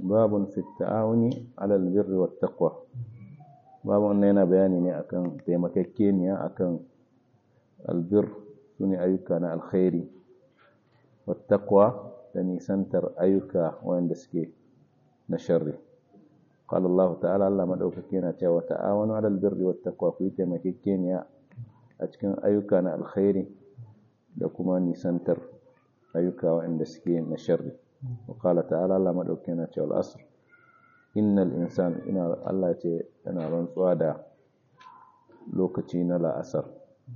babun fi ta'awuni alal birri wat taqwa babun wannan yana bayani ne akan taimakekeniya akan albir sune ayyuka na alkhairi wat taqwa da nisantar ayyuka wanda suke na sharri قال الله تعالى الله مدوكake yana cewa ta'awanu alal birri wat taqwa ku yi taimakekeniya a cikin ayyuka na alkhairi da kuma nisantar ayyuka waɗanda suke na sharri wa qala ta'ala Allah madaukakin na cewa al-asr innal insan ina Allah ce yana rantsuwa da lokaci na la'asar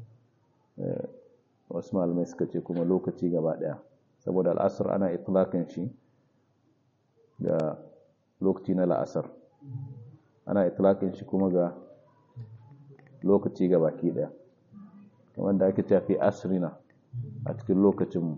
wasu malamai suka ce kuma lokaci gaba daya saboda al'asr ana itlaqin shi ga lokaci na la'asar ana itlaqin shi kuma ga lokaci gabaki daya kamar da ake tafi asrina a cikin lokacinmu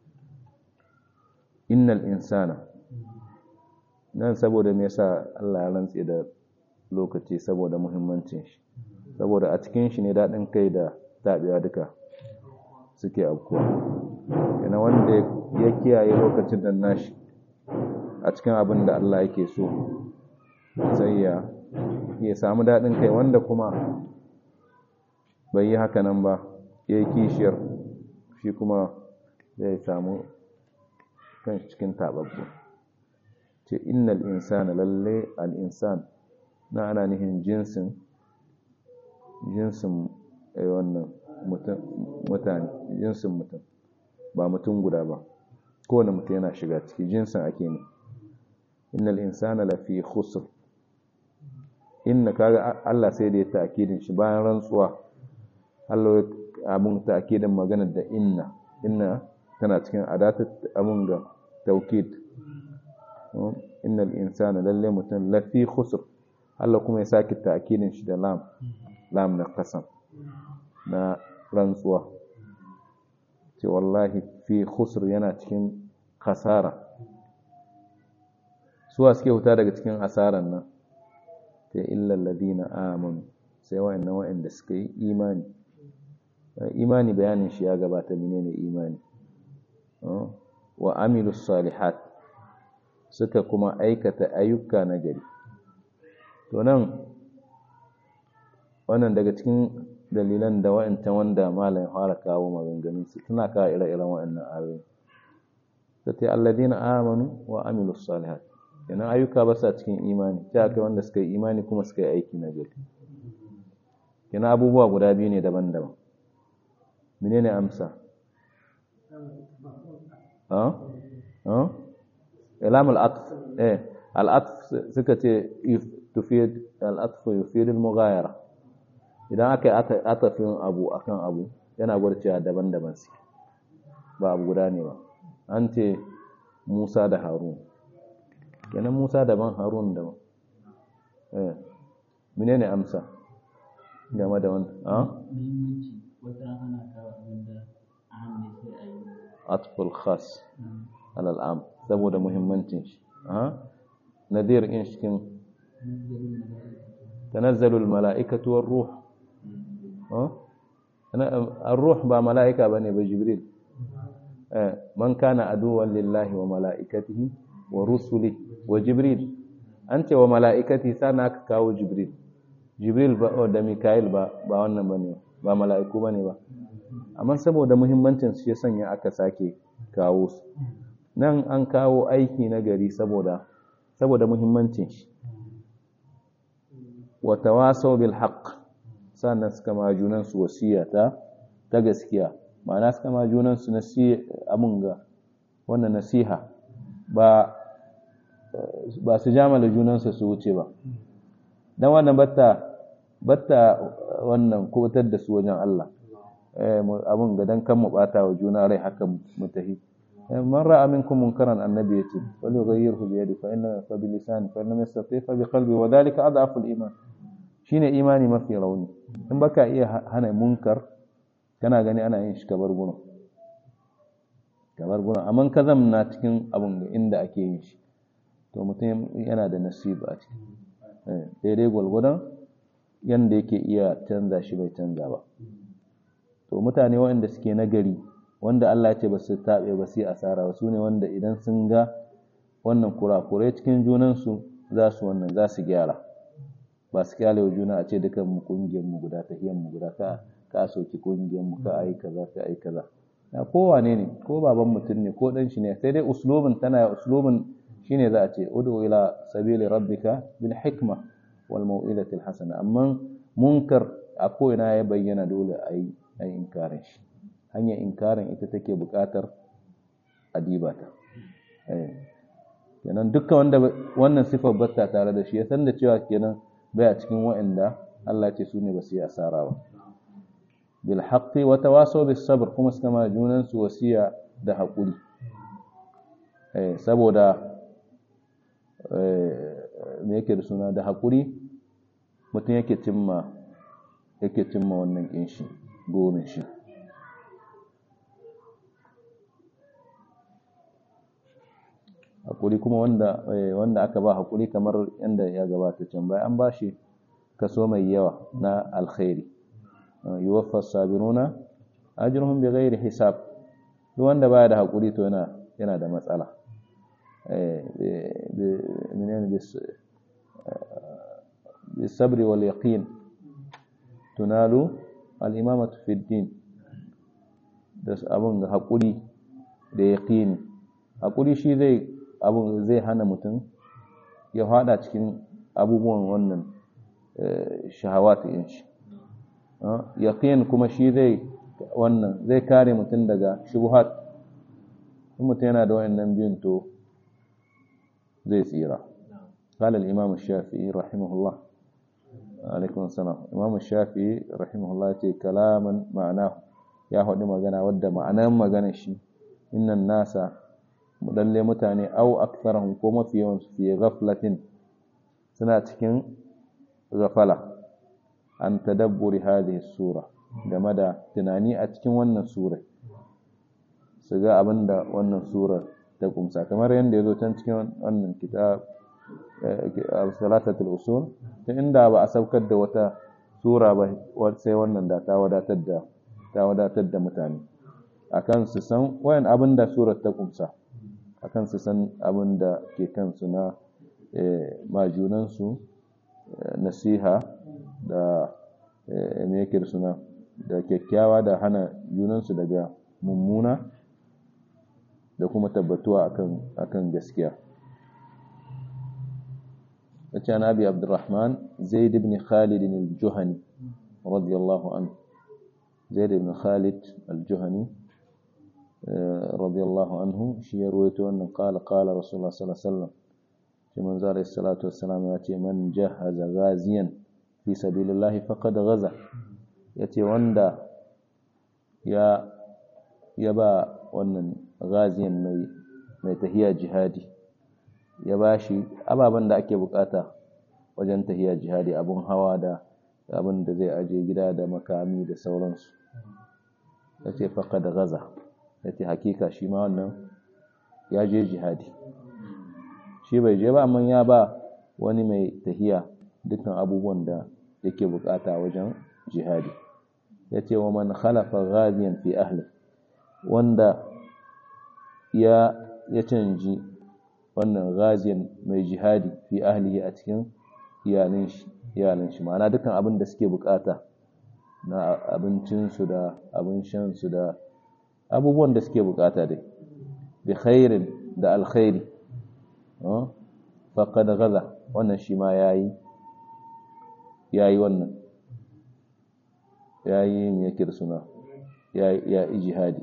innal insana nan saboda me yasa Allah ya rantse da lokaci saboda muhimmancin shi saboda a cikin shi ne daɗin kai da tabiya duka suke afkuwa yana wanda ya kiyaye lokacin da nashi a cikin abin da Allah yake so sai ya ya samu daɗin kai wanda kuma bai yi haka nan ba ya yi kishiyar shi kuma zai samu kan cikin taɓaɓɓu ce innal insana lalle al'insan na ana nihin jinsin jinsin wannan mutane jinsin mutum ba mutum guda ba kowane mutum yana shiga ciki jinsin ake ne innal insana lafi khusr inna kaga Allah sai da ya ta'kidin shi bayan rantsuwa Allah abun ta'kidin magana da inna inna tana cikin adatat abun ga taukid innal insana lalle mutum lafi khusr Allah kuma ya saki ta'kidin shi da lam lam na qasam na rantsuwa ce wallahi fi khusr yana cikin khasara suwa suke huta daga cikin asaran nan ta illa alladhina amanu sai wa'annan wa'anda suka yi imani imani bayanin shi ya gabata menene imani wa amilus salihat suka kuma aikata ayyuka na gari to nan wannan daga cikin dalilan da wa'ancan wanda malam fara kawo maganganun su tana kawo ire-iren wa'annan ayoyi sai alladhina amanu wa amilus salihat kenan ayyuka ba sa cikin imani ta kai wanda suka yi imani kuma suka yi aiki na gari kenan abubuwa guda biyu ne daban-daban menene amsa ilam al'atf eh al'atf suka ce tufid al'atf yufid al-mughayara idan aka yi atafin abu akan abu yana gwarcewa daban-daban su ba abu guda ne ba an ce Musa da Harun kenan Musa daban Harun daban eh menene amsa game da wannan ah atful khas alal am saboda muhimmancin shi ah nadir in cikin tanazzalul mala'ikatu war ruh ah ar-ruh ba mala'ika bane ba jibril eh man kana aduwan lillahi wa mala'ikatihi wa rusuli wa jibril an ce wa mala'ikati sana aka kawo jibril jibril ba da mikael ba ba wannan bane ba mala'iku bane ba amma saboda muhimmancin su ya sanya aka sake kawo su nan an kawo aiki na gari saboda saboda muhimmancin shi wa tawasaw bil haqq sannan suka ma junan su wasiya ta ta gaskiya ma'ana suka ma junan su nasiha amun ga wannan nasiha ba ba su jamala junansu su wuce ba don wannan batta batta wannan kubutar da su wajen Allah abin ga dan kan mu bata wa juna rai haka mu tafi man ra'a minkum munkaran annabi yace wal yughayyirhu bi yadi fa inna fa bi lisani fa inna yastati fa bi qalbi wa dhalika adhafu al iman shine imani mafi rauni in baka iya hana munkar kana gani ana yin shi kabar gurin kabar gurin amma ka zamna cikin abin inda ake yin shi to mutum yana da nasiba a ciki daidai gwalgwadon yadda yake iya canza shi bai canza ba to mutane waɗanda suke nagari wanda Allah ce ba su taɓe ba su yi asara ba su ne wanda idan sun ga wannan kurakurai cikin junansu za su wannan za su gyara ba su kyale wa juna a ce dukan mu kungiyar mu guda tahiyyar mu guda ka ka soki kungiyar mu ka ai kaza ka ai kaza na kowane ne ko baban mutum ne ko dan shi ne sai dai uslubin tana uslubin shine za a ce udu ila sabili rabbika bil hikma wal mau'izati al hasana amma munkar a ko ina ya bayyana dole a yi ai inkarin shi hanyar inkarin ita take buƙatar adibata eh kenan dukkan wanda wannan sifar batta tare da shi ya san da cewa kenan baya cikin wa'anda Allah ce su ne ba su yi asara ba bil haqqi wa tawasaw bis sabr kuma suka ma junan su wasiya da hakuri eh saboda eh me yake da suna da hakuri mutum yake cimma yake cimma wannan kin shi burin shi hakuri kuma wanda wanda aka ba hakuri kamar yanda ya gabata can bai an bashi kaso mai yawa na alkhairi yuwaffa sabiruna ajruhum bighairi hisab duk wanda baya da hakuri to yana yana da matsala eh menene bis bisabri wal yaqin tunalu al imamatu fi din da abun ga hakuri da yaqini hakuri shi zai abun zai hana mutum ya fada cikin abubuwan wannan shahawat din shi yaqin kuma shi zai wannan zai kare mutum daga shubuhat in mutum yana da wayannan biyun to zai tsira قال الإمام الشافعي رحمه الله عليكم السلام الإمام الشافعي رحمه الله يقول كلاما معناه يا هو magana wadda ma'anan maganar shi innan nasa lalle mutane au aktharahum ko mafi yawan su fi ghaflatin suna cikin ghafala an tadabburi hadhihi sura game da tunani a cikin wannan sura su ga abinda wannan sura ta kumsa kamar yadda ya zo can cikin wannan kitab salatatul usul ta inda ba a saukar da wata sura ba sai wannan da ta wadatar da ta wadatar da mutane akan su san wayan abin da surar ta kumsa akan su san abin da ke kansu na majunansu nasiha da me yake suna da kyakkyawa da hana junansu daga mummuna da kuma tabbatuwa akan akan gaskiya كان أبي عبد الرحمن زيد بن خالد الجهني رضي الله عنه زيد بن خالد الجهني رضي الله عنه شيء رويته أنه قال قال رسول الله صلى الله عليه وسلم في منزار الصلاة والسلام يأتي من جهز غازيا في سبيل الله فقد غزا يأتي وندا يا يبا ونن غازيا mai tahiya jihadi ya ba shi ababen da ake bukata wajen tahiya jihadi abun hawa da abin da zai aje gida da makami da sauransu ya ce faka da gaza ya ce hakika shi ma wannan ya je jihadi shi bai je ba amma ya ba wani mai tahiya dukkan abubuwan da yake bukata wajen jihadi ya ce wa man khalafa ghaziyan fi ahli wanda ya ya canji wannan gaziyan mai jihadi fi ahlihi a cikin iyalin shi iyalin shi ma'ana dukkan abin da suke bukata na abincinsu da abin shansu da abubuwan da suke bukata dai bi khairin da alkhairi faqad gaza wannan shi ma yayi yayi wannan yayi me yake da suna yayi ya jihadi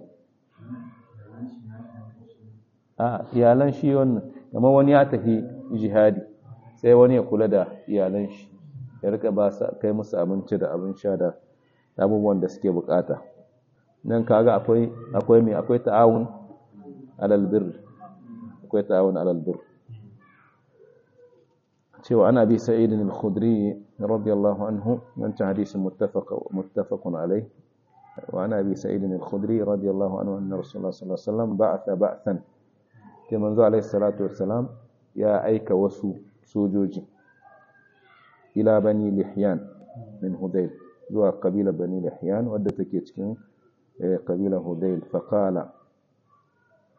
a iyalan shi wannan kamar wani ya tafi jihadi sai wani ya kula da iyalan shi ya rika ba su kai musu abinci da abin sha da abubuwan da suke bukata nan kaga akwai akwai mai akwai ta'awun alal birr akwai ta'awun alal birr cewa ana bi sa'id al-khudri radiyallahu anhu wancan hadisin muttafaq muttafaqun alayh wa ana bi sa'id al-khudri radiyallahu anhu anna rasulullah sallallahu alaihi wasallam ba'atha ba'than ke manzo alaihi salatu wassalam ya aika wasu sojoji ila bani lihyan min hudayl zuwa kabila bani lihyan wadda take cikin kabila hudayl faqala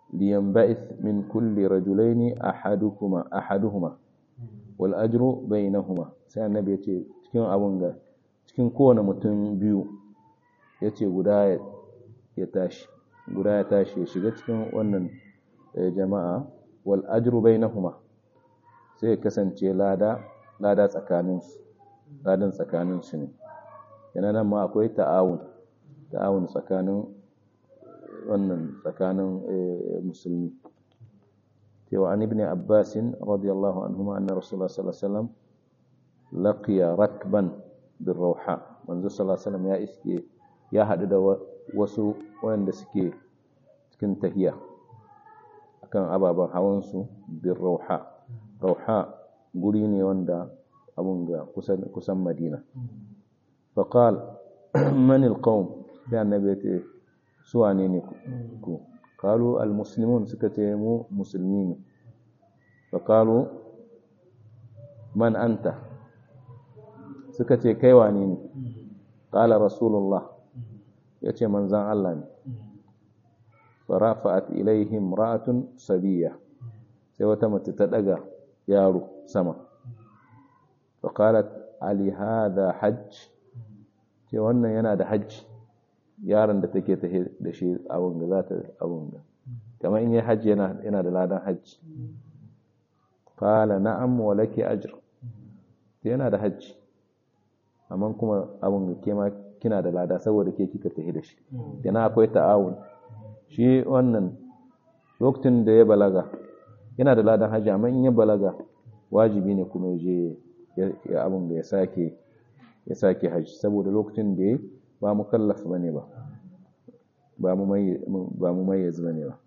liyanba'ith min kulli rajulaini ahadukuma ahaduhuma wal ajru bainahuma sai annabi ya ce cikin abun ga cikin kowane mutum biyu ya ce guda ya tashi guda ya tashi ya shiga cikin wannan jama'a wal ajru bainahuma sai ya kasance lada lada tsakaninsu ladan tsakaninsu ne yana nan ma akwai ta'awun ta'awun tsakanin wannan tsakanin musulmi cewa an ibn abbas radiyallahu anhuma anna rasulullah sallallahu alaihi wasallam laqiya rakban bir rauha manzo sallallahu alaihi wasallam ya iske ya hadu da wasu wanda suke cikin tahiya akan ababen hawan su bir rauha rauha guri ne wanda abun ga kusan kusan madina faqal man alqawm sai annabi ya ce su wane ne ku kalu almuslimun suka ce mu musulmi ne fa kalu man anta suka ce kai wane ne qala rasulullah yace manzon Allah ne farafa'at ilaihim ra'atun sabiya sai wata mace ta daga yaro sama fa qalat ali hadha hajj ce wannan yana da hajji yaron da take ta da shi abun ga za ta abun ga kamar in yi hajji yana yana da ladan hajji qala na'am wa laki ajr yana da hajji amma kuma abun ga ke ma kina da lada saboda ke kika tafi da shi yana akwai ta'awun shi wannan lokacin da ya balaga yana da ladan hajji amma in ya balaga wajibi ne kuma ya je ya abun da ya sake ya sake hajji saboda lokacin da ya ba mu kallaf ba ne ba ba mu mayyaz ba ne ba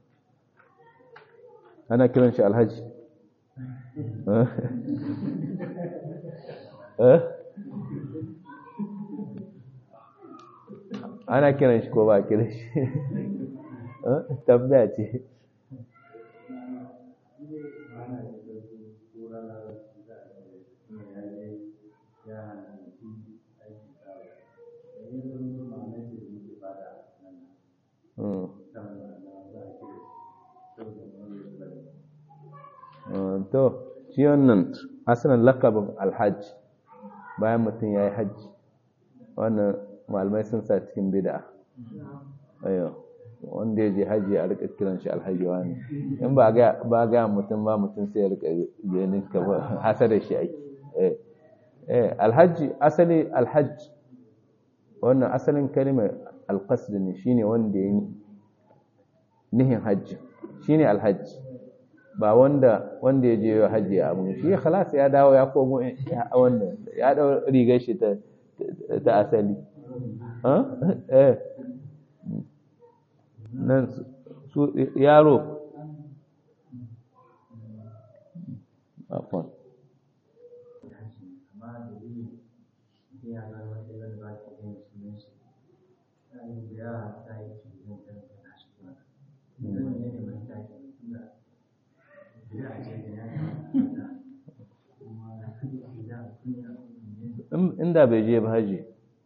ana kiran shi alhaji ana kiran shi ko ba kiran shi tambaya ce to shi wannan asalin lakabin alhaji bayan mutum ya yi hajji wannan malamai sun sa cikin bida ayo wanda ya je hajji a rika kiran shi alhaji wani in ba ga mutum ba mutum sai ya rika ganin ka ba hasa da shi ake eh alhaji asali alhaji wannan asalin kalimar alqasd ne shine wanda ya nihin hajji shine alhaji ba wanda wanda ya je hajji a abu shi khalas ya dawo ya komo wanda ya dau rigar shi ta ta asali eh nan su yaro afon inda bai je ba haji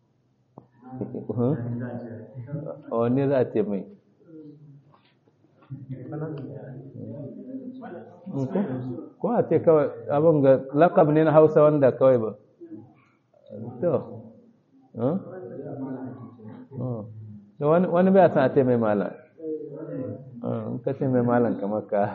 wanne za a ce mai ko a ce kawai abin ga lakab ne na hausa wanda kawai ba to wani bai san a ce mai malam in ka ce mai malam kamar ka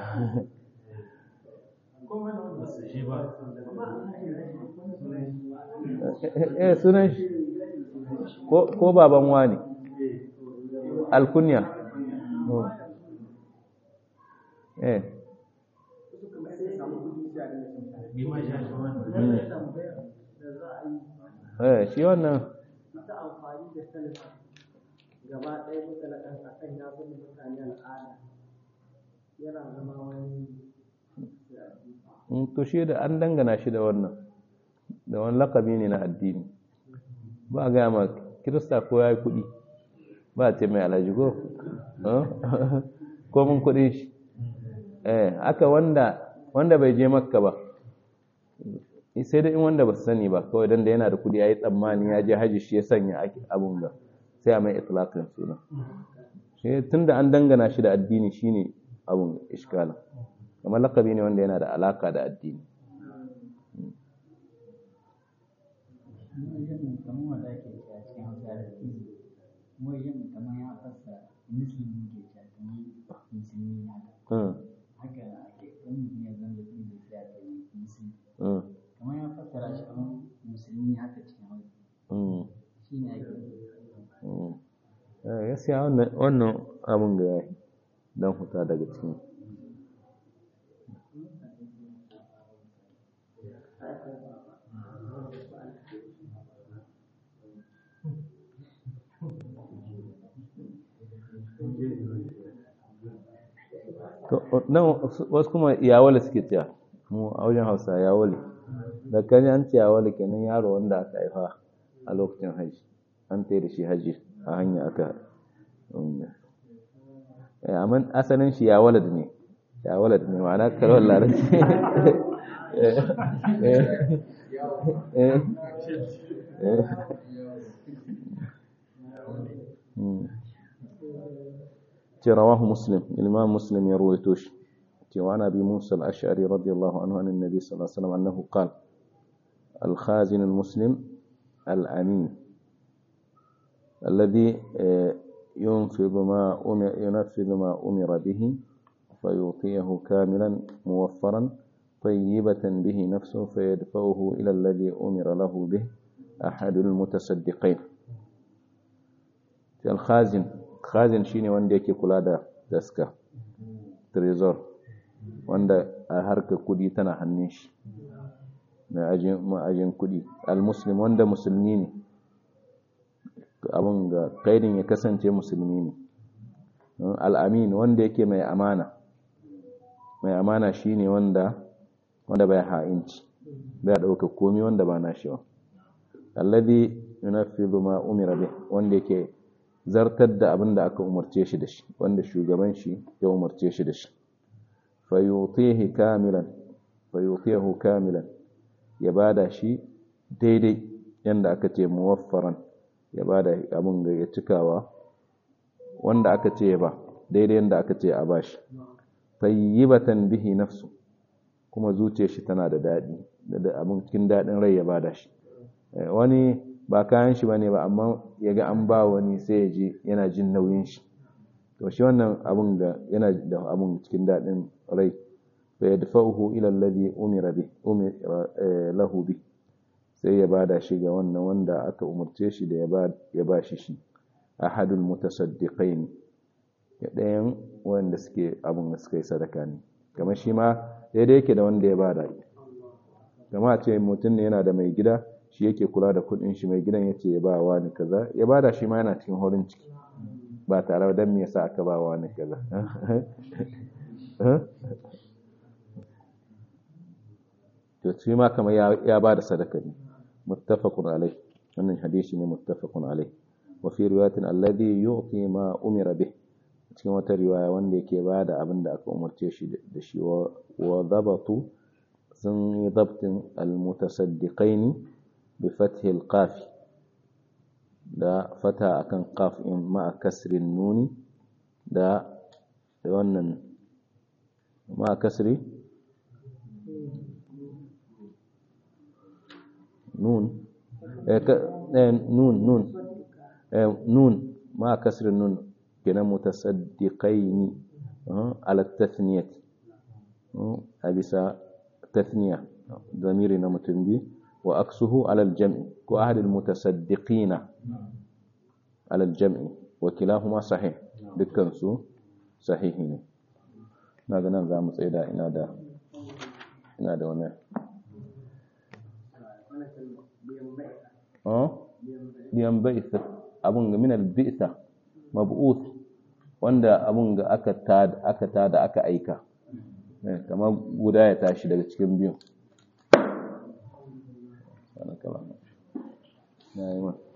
eh sunan shi ko baban wani alkunya eh eh shi wannan gaba ɗaya mutalakan a kan ya zama mutane al'ada yana zama wani to shi da an dangana shi da wannan da wani lakabi ne na addini ba a gaya ma kirista ko ya yi kuɗi ba a ce mai alhaji ko ko mun kuɗi shi eh aka wanda wanda bai je makka ba sai da in wanda ba su sani ba kawai dan da yana da kuɗi ya yi tsammani ya je haji shi ya sanya abun ga sai a mai itlaqin suna shi tunda an dangana shi da addini shine abun iskalin kamar lakabi ne wanda yana da alaka da addini kamar wanda ake cewa cikin hausa da izi mu wajen kamar ya fasa musulmi ke cewa kamar musulmi haka haka ake wani mutum ya zama da izi sai a ce musulmi kamar ya fassara shi kamar musulmi haka cikin hausa shi ne ake gaskiya wannan abin ga yayi don huta daga cikin nan wasu kuma yawale suke cewa mu a wajen hausa yawale da kan an ce yawale kenan yaro wanda aka haifa a lokacin hajji an tsaye da shi hajji a hanya aka amma asalin shi ya walad ne ya walad ne ma'ana karawar larabci ce rawahu muslim imam muslim ya ruwaito shi ce wa ana bi musa al-ash'ari radiyallahu anhu an annabi sallallahu alaihi wasallam annahu qala al-khazin al-muslim al-amin الذي ينفذ ما أمر ينفذ ما أمر به فيعطيه كاملا موفرا طيبة به نفسه فيدفعه إلى الذي أمر له به أحد المتصدقين الخازن خازن شيني wanda yake kula da daska trezor wanda a harka kudi tana hannun shi na ma'ajin kudi al-muslim wanda musulmi ne abin ga kaidin ya kasance musulmi ne al'amin wanda yake mai amana mai amana shine wanda wanda bai ha'inci bai ɗauka komi wanda ba na shi ba alladhi yunaffidu ma umira bih wanda yake zartar da abin da aka umarce shi da shi wanda shugaban shi ya umarce shi da shi fayutihi kamilan fayutihu kamilan ya bada shi daidai yanda aka ce muwaffaran ya ba da abin ga ya cikawa wanda aka ce ba daidai yadda aka ce a bashi tayyibatan bihi nafsu kuma zuciyar shi tana da daɗi da abin cikin daɗin rai ya bada shi wani ba kayan shi bane ba amma ya ga an ba wani sai ya ji yana jin nauyin shi to shi wannan abin ga yana da abin cikin daɗin rai fa yadfa'uhu ila alladhi umira bi umira lahu bi sai ya bada shi ga wannan wanda aka umarce shi da ya ba shi shi ahadul mutasaddiqain ya ɗayan wanda suke abin da suka yi sadaka ne kamar shi ma daidai yake da wanda ya bada kama ce mutum ne yana da mai gida shi yake kula da kudin shi mai gidan yace ya ba wa ni kaza ya bada shi ma yana cikin horin ciki ba tare da me yasa aka ba wa ni kaza to shi ma kamar ya ba da sadaka ne muttafaqun alai wannan hadisi ne muttafaqun alai wa fi riwayatin alladhi yu'ti ma umira bih cikin wata riwaya wanda yake ba da abin da aka umarce shi da shi wa dabatu sun yi dabtin almutasaddiqaini bi fathi alqaf da fata akan qaf in ma kasrin nuni da wannan ma kasri nun nun nun nun ma kasrin nun kenan mutasaddiqaini ala tathniyat a bisa tathniya zamiri na mutum bi wa aksuhu ala aljam'i ko ahad almutasaddiqina ala aljam'i wa kilahuma sahih dukkan su sahihi ne na ga nan za mu tsaida ina da ina da wani biyan ba'isa abun ga min al-bi'sa mab'uth wanda abun ga aka tada aka tada aka aika kamar guda ya tashi daga cikin biyun na yi